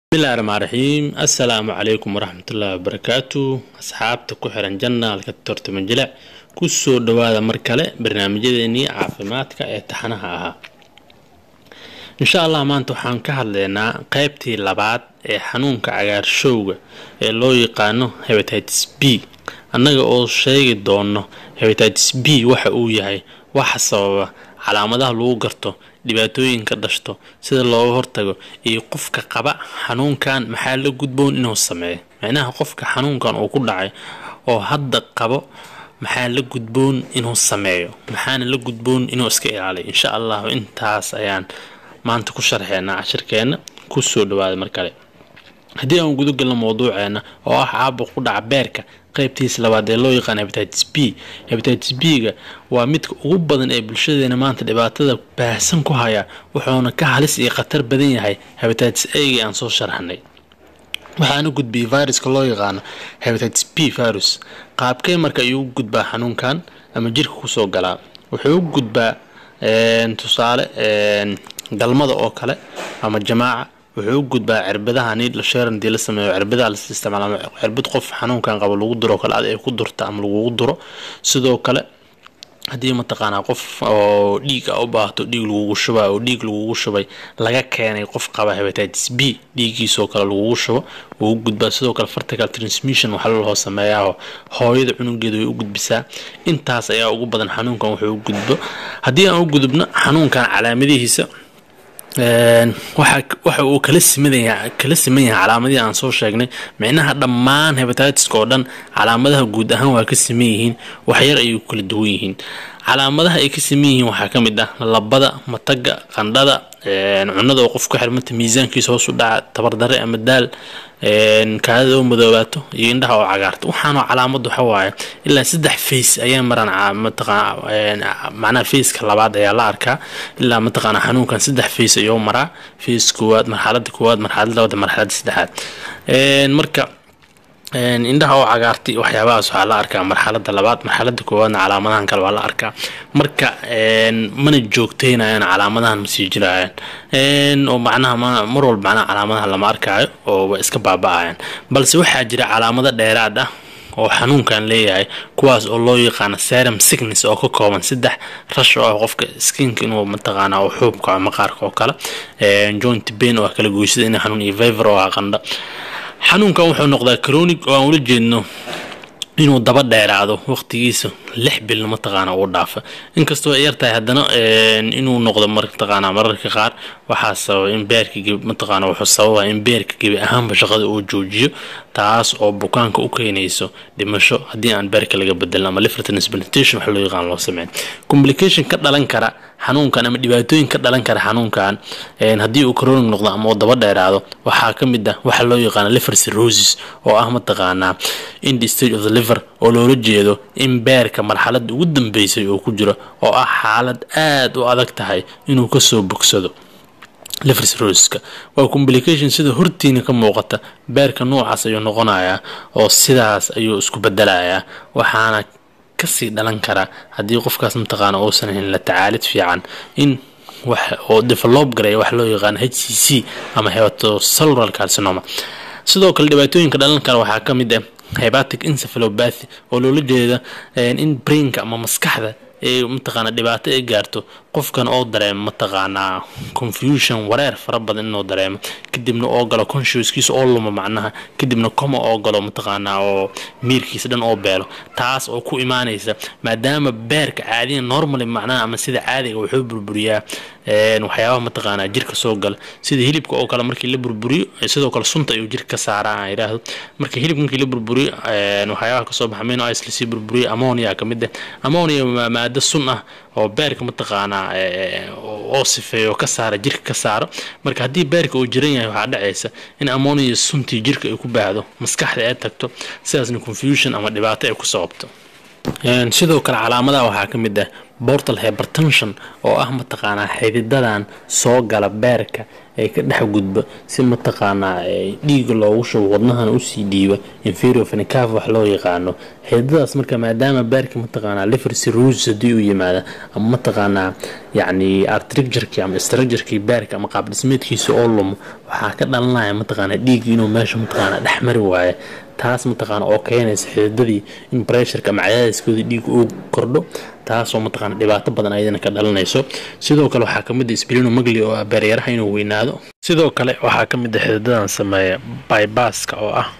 bismillahi raxmaan raxiim assalaamu calaykum waraxmatullaahi wabarakaatu asxaabta ku xiran janaalka tortoma jilac kusoo dhawaada mar kale barnaamijyadeenii caafimaadka ee taxanaha ahaa insha allah maanta waxaan ka hadlaynaa qeybtii labaad ee xanuunka cagaarshowga ee loo yaqaano hebatitis b annaga oo sheegi doono hebatitis b waxa uu yahay waxa sababa calaamadaha lagu garto dhibaatooyinka dhashto sida looga hortago iyo qofka qaba xanuunkan maxaa la gudboon inuu sameeyo micnaha qofka xanuunkan uu ku dhacay oo hadda qabo maxaa la gudboon inuu sameeyo maxaana la gudboon inuu iska ilaaliyo insha allahu intaas ayaan maanta ku sharxeynaa cashirkeena kusoo dhawaada mar kale haddii aan guda galno mowduuceena oo ah caabuq ku dhaca beerka qaybtiisa labaad ee loo yaqaan hebatitis b hebatitis b-ga waa midka ugu badan ee bulshadeena maanta dhibaatada baahsan ku haya wuxuuna ka halis iyo khatar badan yahay hebatitis a-ga aan soo sharxnay waxaana gudbiyay viruska loo yaqaano hebatitis b virus qaabkee marka ayuu u gudbaa xanuunkan ama jirka kusoo galaa wuxuu u gudbaa tusaale galmada oo kale ama jamaaca wuxuu u gudbaa cirbadaha niidla sheeran hadii la sameeyo cirbadaha las isticmaala cirbad qof xanuunkan qabo lagu duro kale ad ay ku durta ama lagugu duro sidoo kale haddii mataqaanaa qof oo dhiig a u baahto dhiig lagugu shubaa oo dhiig lagugu shubay laga keenay qof qaba hebatitis b dhiiggiisoo kale lagugu shubo wuu u gudbaa sidoo kale vertical transmission waxaa loo sameeyaa hooyada cunugeeda way u gudbisaa intaas ayaa ugu badan xanuunkan wuxuu u gudbo haddii aan u gudubno xanuunkan calaamadihiisa waxa uu kala simanyahay kala siman yahay calaamadihii aan soo sheegnay micnaha dhammaan hebatiska oo dhan calaamadaha guud ahaan waa ka siman yihiin waxyar ayay kala duwan yihiin calaamadaha ay ka siman yihiin waxaa ka mid ah labada mataga qandhada cunada oo qof ku xirmanta miisaankiisa hoos u dhaca tabardare ama daal kaadada oo madoobaato iyo indhaha oo cagaarta waxaanoo calaamad waxa waaye ilaa saddex face ayaa maraan mataqaana macnaha faceka labaad ayaa la arkaa ilaa mataqaana xanuunkan saddex face ayuu maraa face koowaad marxalada koowaad marxalada labaad marxalada saddexaad marka indhaha oo cagaartay waxyaabahaas waxaa la arkaa marxalada labaad marxalada koowaadna calaamadahan kale waa la arkaa marka mana joogteynayaan calaamadahan masii jirayaan oo macnaha mar walba macnaha calaamadaha lama arkaayo oo way iska baaba-ayaan balse waxaa jira calaamado dheeraad ah oo xanuunkan leeyahay kuwaas oo loo yaqaano serum sickness oo ka kooban saddex rash oo ah qofka skinka inuu mataqaana oo xuubka oo maqaarka oo kale joint pain oo ah kala goysada in xanuun iyo fever oo ah qandha xanuunkan wuxuu noqdaa cronic oo aan ula jeedno inuu daba dheeraado waqtigiisa lix bil mataqaana uu dhaafa inkastoo ay yartahay haddana inuu noqdo mataqaana mararka qaar waxaa sababa in beerka gebi mataqaana wuxuu sababa in beerka gebi ahaanba shaqada uu joojiyo taas oo bukaanka u keenayso dhimasho haddii aan beerka laga bedelin ama liver transplantation wax loo yaqaan loo sameyn complication ka dhalan kara xanuunkan ama dhibaatooyin ka dhalan kara xanuunkan haddii uu chronic noqdo ama uu daba dheeraado waxaa ka mid ah waxa loo yaqaana liver cirrhosis oo ah mataqaanaa in the stage of the liver oo loola jeedo in beerka marxaladda ugu dambeysay oo ku jiro oo ah xaalad aada u adag tahay inuu kasoo bogsado liver cirrhosiska waa complication sida hortiina ka muuqata beerka noocaas ayuu noqonayaa oo sidaas ayuu isku bedelayaa waxaana kasii dhalan karaa haddii qofkaas mataqaana uusan helin la tacaalid fiican in wax oo develop garaya wax loo yaqaano h c c ama hepatocellular carcinoma sidoo kale dhibaatooyinka dhalan kara waxaa ka mid ah hebatic encephalopathy oo loola jeeda in brainka ama maskaxda ee mataqaana dhibaato ay gaarto qofkan oo dareemo mataqaanaa confusion wareer fara badan inuu dareemo kadibna oo galo consciouskiisa oo luma macnaha kadibna coma oo galo mataqaanaa oo miirkiisa dhan oo beelo taas oo ku imaanaysa maadaama beerka caadiya normally macnaha ama sida caadiga wuxuu burburiyaa waxyaabaha mataqaanaa jirka soo gala sida hilibka oo kale markii la burburiyo sidoo kale sunta ayuu jirka ka saaraa aan yidhaahdo marka hilibka markii la burburiyo waxyaabaha kasoo baxa amino ice lasii burburiyo ammonia ka mid ah ammonia waa maado sun ah oo beerka mataqaanaa oo sifeeyo ka saara jirka ka saaro marka haddii beerka uu jiran yahay waxaa dhacaysa in ammonia suntii jirka ay ku baahdo maskaxda ay tagto sidaasna confusion ama dhibaato ay ku sababto sidoo kale calaamadaha waxaa ka mid ah bortal hypertension oo ah mataqaanaa xididadan soo gala beerka ee ka dhex gudba si mataqaanaa dhiiga loogu shubo wadnahana usii dhiiba inferior fenicaf wax loo yaqaano xididadaas marka maadaama baarka mataqaanaa liver cirrhosis haddii uu yimaada ama mataqaanaa yacni artricturkii ama structurkii baarka ama qaab dhismeedkiisa oo lumo waxaa ka dhalanaya mataqaanaa dhiigga inuu meesha mataqaanaa dhex mari waayo taas mataqaana oo keenaysa xididadii in bressurka ama cadaadiskooda dhiiga uu kordho taasoo mataqaana dhibaato badan ayadana ka dhalanayso sidoo kale waxaa kamid ah splinomagali oo ah beeryaraha inuu weynaado sidoo kale waxaa ka mid ah xididadan sameeya bybaska oo ah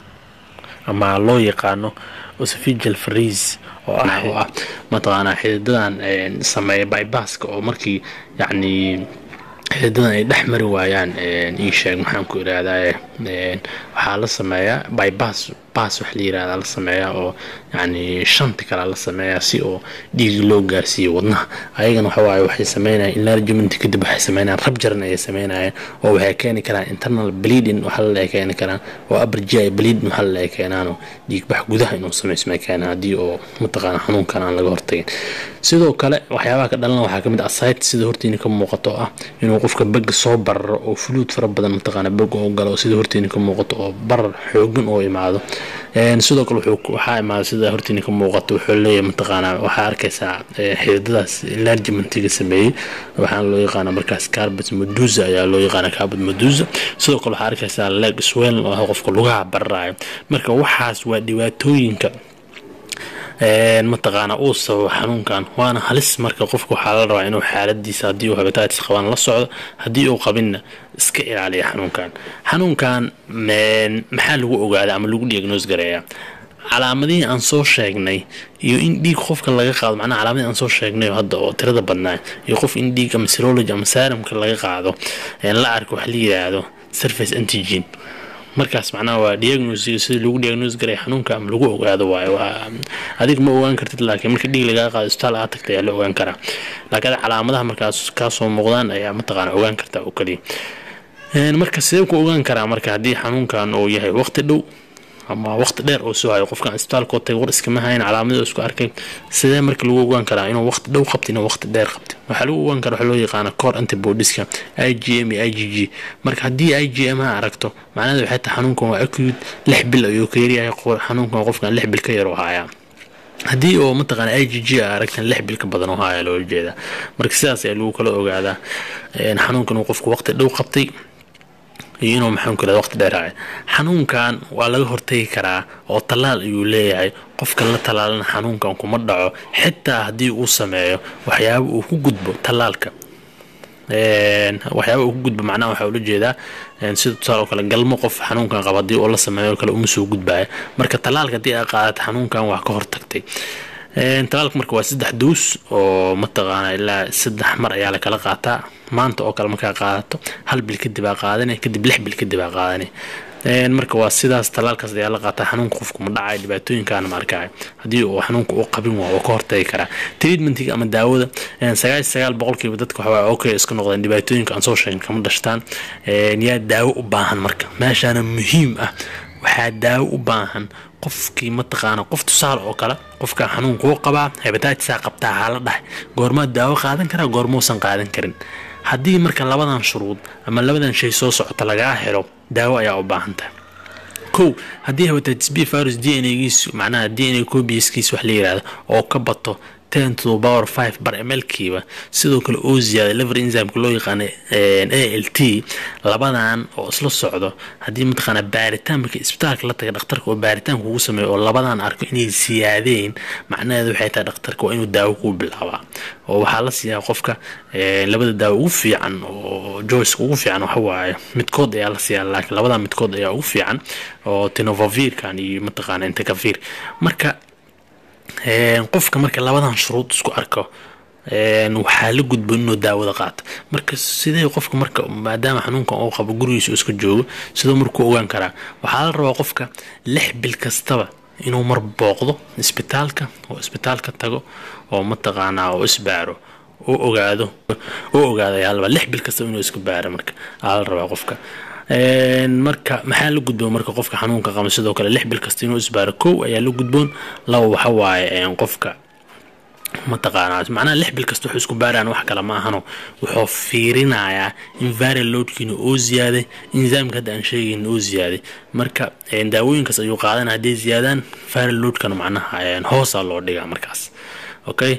ama loo yaqaano osophageal freeze oo ah oo ah mataqaanaa xididadan sameeya bybaska oo markii yacni xididadan ay dhex mari waayaan ii sheeg maxaan ku irahdaa waxaa la sameeyaa bybas bas wax la yirahdaa la sameeyaa oo yacni shanti kalea la sameeyaa si oo dhiigi loo gaarsiiyo wadnaha ayagana waxawaaye waxay sameynayaan enlargement kadib waxay sameynayaan rabjaran ayay sameynayaan oo waxay keeni karaan internal bleeding waxaa la keeni karaan oo abergi bleeding waxaa la keenaanoo dhiigbax gudaha inuu samaysmay keenaan haddii oo mataqaana xanuunkan aan laga hortagin sidoo kale waxyaabaha ka dhalan waxaa kamid asayt sida hortiina ka muuqato oo ah inuu qofka bega soo bararo oo fuluud fara badan mataqaana bega oo galo sida hortiina ka muuqato oo barar xoogan oo imaado sidoo kale waxaa imaada sida hortiina ka muuqato wuxuu leeyahay mataqaanaa waxaa arkaysaa xididadaas enlargementiga sameeyey waxaana loo yaqaana markaas carbet medusa ayaa loo yaqaana carbet medusa sidoo kale waxaa arkaysaa leg swell oo ah qofka lugaha bararayo marka waxaas waa dhibaatooyinka mataqaana uu sababo xanuunkan waana halis marka qofka waxaa la rabaa inuu xaaladiisa haddii uu habitatis qabaan la socdo haddii uu qabinna iska ilaaliya xanuunkan xanuunkan maxaa lagu ogaada ama lagu diagnoos gareeyaa calaamadihii aan soo sheegnay iyo in dhiig qofka laga qaado macnaha calaamadihii aan soo sheegnay oo hadda oo tirada badnaa iyo qof in dhiig ama serology ama saramka laga qaado la arko wax la yidhaahdo surface antigen markaas macnaha waa diagnosiga sida lagu diagnoos garay xanuunka ama lagu ogaado waayo waa adiga ma ogaan kartid laakiin marka dhiig lagaa qaado isbitaal aad tagta ayaa la ogaan karaa laakiin calaamadaha markaas kaasoo muuqdaan ayaa mataqaana ogaan kartaa oo kaliya marka sidee ku ogaan karaa marka haddii xanuunkan uu yahay waqti dhow ama waqti dheer oo soo hayo qofkan isbitaalkoo tagay war iskama hayn calaamada isku arkay sidee marka lagu ogaan karaa inuu waqti dhow qabta inuu waqti dheer qabta waxaa lagu ogaan karaa waxaa loo yaqaana core antibodieska i g m iyo i g g marka haddii i g m ha aragto macnaheedu waxay tahay xanuunkan waa acute lix bil ayuu ka yaryahay xanuunkan qofkan lix bil ka yar oo hayaa haddii oo mataqaana i g g a aragtan lix bil ka badan oo haya loola jeedaa marka sidaas ayaa lagu kala ogaadaa xanuunkan uu qofku waqti dhow qabtay iyo inuu maxaan ku waqti dheeraayo xanuunkan waa laga hortagi karaa oo tallaal ayuu leeyahay qofka la tallaalana xanuunkan kuma dhaco xitaa haddii uu sameeyo waxyaaba uu ku gudbo tallaalka waxyaaba uu ku gudbo macnaha waxaa ula jeedaa sida tusaale oo kale galmo qof xanuunkan qaba haddii oo la sameeyo kale uma soo gudbaya marka tallaalka haddii aa qaadata xanuunkan waa ka hortagtay talaalka marka waa saddex duus oo mataqaana ilaa saddex mar ayaa lakala qaataa maanta oo kale markaa qaadato hal bil kadib aa qaadane kadib lix bil kadib aa qaadane marka waa sidaas talaalkaas ayaa la qaataa xanuunka qofku ma dhacay dhibaatooyinkaana ma arkaayo haddii uu xanuunka uu qabin waa oo ka hortagi karaa treatmentiga ama daawada sagaal sagaal boqolkiiba dadka waxaa okay iska noqdeen dhibaatooyinka aan soo sheegin kama dhashtaan yaa daawo u baahan marka meeshaana muhiim ah waxaa daawo u baahan qofkii mataqaana qof tusaale oo kale qofka xanuunka u qabaa hebataatisaa qabtaa hala dhahay goormaa daawo qaadan karaa goormausan qaadan karin haddii marka labadan shuruud ama labadan shay soo socota lagaa helo daawo ayaa u baahan tahay kow haddii hebatitis b virus d n giis macnaha d n a cobiskiis wax la yirahdo oo ka bato ten to the power five bar mlkiiba sidoo kale oo ziyaada liver enzymeka loo yaqaana a l t labadan oo isla socdo haddii mataqaana baaritaan marka isbitaalka la taga dhakhtarka oo baaritaan kugu sameeyo oo labadan arko inay siyaadeen macnaheedu waxay tahay dhakhtarka waa inuu daawo kuu bilaabaa oo waxaa la siiyaa qofka labada daawo ugu fiican oo joyceka ugu fiican waxa waaye midkood ayaa la siiyaa laakiin labadan midkood ayaa ugu fiican oo tinovavirkan iyo mataqaana intakavir marka qofka marka labadan shuruud isku arko waxaa la gudbo inuu daawada qaato marka sidee qofka marka maadaama xanuunkan uu qabo gurigiisa uu iska joogo sidoo markuu ogaan karaa waxaa la rabaa qofka lix bil kastaba inuu mar booqdo isbitaalka oo isbitaalka tago oo mataqaanaa oo isbaaro oo ogaado oo ogaado ayaa la rabaa lix bil kastaba inuu iska baaro marka aa la rabaa qofka marka maxaa la gudboon marka qofka xanuunka qaba sidoo kale lix bil kasta inuu isbaaro kow ayaa la gudboon laba waxa waaye qofka mataqaanaa macnaha lix bil kasta wuxuu isku baaraan wax kale ma ahano wuxuu fiirinayaa in viral loadkiina oo ziyaaday enzyamka hadda aan sheegayn oo ziyaaday marka daawooyinkaas ayuu qaadana hadday ziyaadaan viral loadkana macnaha hoosaa loo dhigaa markaas okay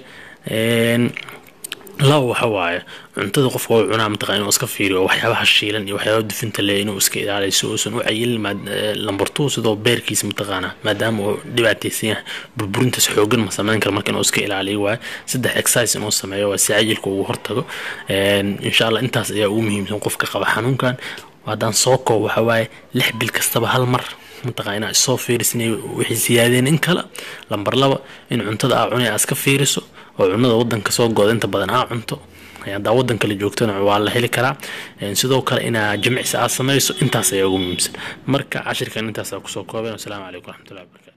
laba waxa waaye cuntada qofka uu cunaa mataqaa inuu iska fiiriyo waxyaabaha shiilan iyo waxyaabaha dufinta leh inuu iska ilaaliyo si uusan u cayilin lambar two sidoo beerkiisa mataqaana maadaama uu dhibaataysan yahay burburintaas xoogan ma samayn karo marka inuu iska ilaaliyo waaye saddex exercise inuu sameeyo waa si cayilka ugu hortago insha allah intaas ayaa ugu muhiimsan qofka qaba xanuunkan haddaan soo koob waxa waaye lix bil kastaba hal mar mataqaa inaa isoo fiirisinay wixii siyaadeen in kale lambar laba in cuntada aa cunay aa iska fiiriso oo cunada wadanka soo gooda inta badan aa cunto haddaa wadan kale joogtana waa la heli karaa sidoo kale inaa jimicsi aad samayso intaas ayaa ugu muhiimsan marka cashirkan intaasaa kusoo koobeen wasalaamu calaykum waraxmatullahi wabarakatu